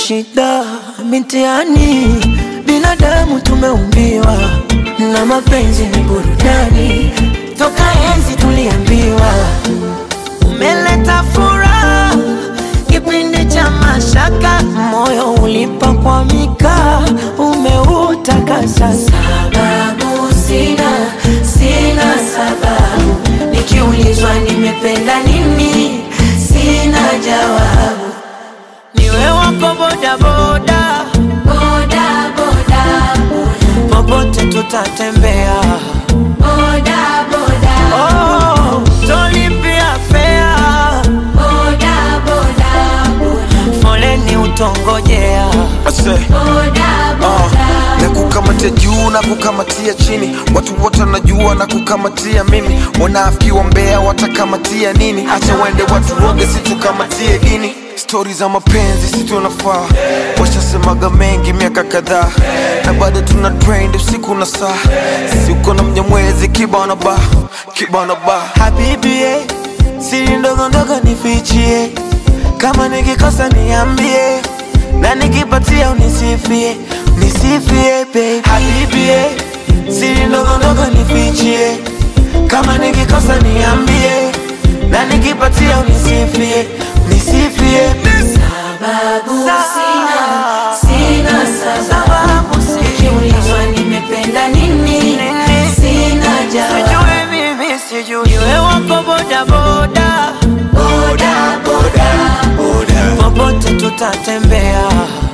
shida mitiani, binadamu tumeumbiwa na mapenzi ni burudani, toka enzi tuliambiwa umeleta furaha kipindi cha mashaka, moyo ulipakwamika, umeutakasa. Sababu sina, sina sababu, nikiulizwa nimependa nini, sina jawabu. Niwe wako bodaboda, Boda, boda, popote tutatembea. boda, boda, Oh, tolipia fea, boda, boda, boda, foleni utongojea. Ase, boda, uh, boda. na kukamatia juu na kukamatia chini, watu wote wanajua na kukamatia mimi. Wanafiki wa mbea watakamatia nini? Acha wende watu woge, situkamatie dini. Stori za mapenzi si tunafaa, washasemaga mengi miaka kadhaa, na bado tuna trend usiku na saa. Sisi uko na mnyamwezi kibana ba kibana ba Habibi, eh, siri ndogo ndogo nifichie, kama nikikosa niambie, na nikipatia unisifie, unisifie baby. Habibi, eh, siri ndogo ndogo nifichie, kama nikikosa niambie, na nikipatia unisifie, unisifie Sababu sina, sina sababu. sababu si Nikiulizwa nimependa nini, sina jawabu. sijui mimi sijui, iwe wako bodaboda, Boda, boda, popote tutatembea.